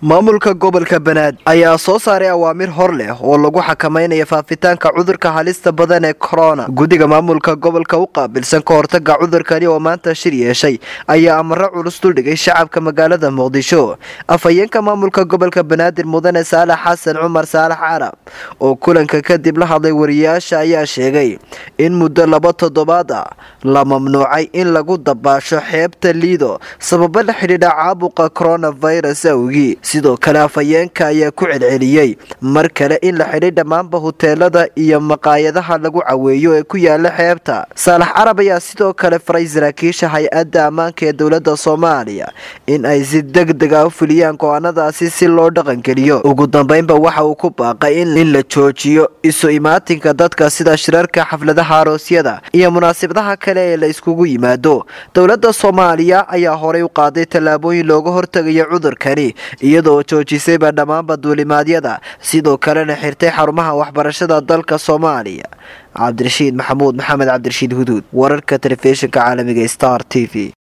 maamulka gobolka banaadir ayaa soo saaray awaamir hor leh oo lagu xakamaynayo faafitaanka cudurka halista badan ee corona guddiga maamulka gobolka u qaabilsan ka hortaga cudurkani oo maanta shir yeeshay ayaa amaro culus duldhigay shacabka magaalada muqdisho afhayeenka maamulka gobolka banaadir mudane saalax xasan cumar saalax carab oo kulanka kadib la hadlay wariyaasha ayaa sheegay in muddo laba toddobaad ah la mamnuucay in lagu dabaasho xeebta liido sababo la xidhiidha caabuqa coronavirus awgii sidoo kale afhayeenka ayaa ku celceliyey mar kale in la xidhay dhammaanba huteelada iyo maqaayadaha lagu caweeyo ee ku yaala xeebta saalax carab ayaa sidoo kale faray saraakiisha hay-adda ammaanka ee dowladda soomaaliya in ay si deg deg a u fuliyaan go-aanadaasi si loo dhaqangeliyo ugu dambeynba waxa uu ku baaqay in la joojiyo isu imaatinka dadka sida shirarka xafladaha aroosyada iyo munaasabadaha kale ee la iskugu yimaado dowladda soomaaliya ayaa horey u qaaday tallaabooyin looga hortegayo cudurkani iyadoo joojisayba dhammaanba duulimaadyada sidoo kalena xirtay xarumaha waxbarashada dalka soomaaliya cabdirashiid maxamuud maxamed cabdirashiid huduud wararka telefishinka caalamiga star t v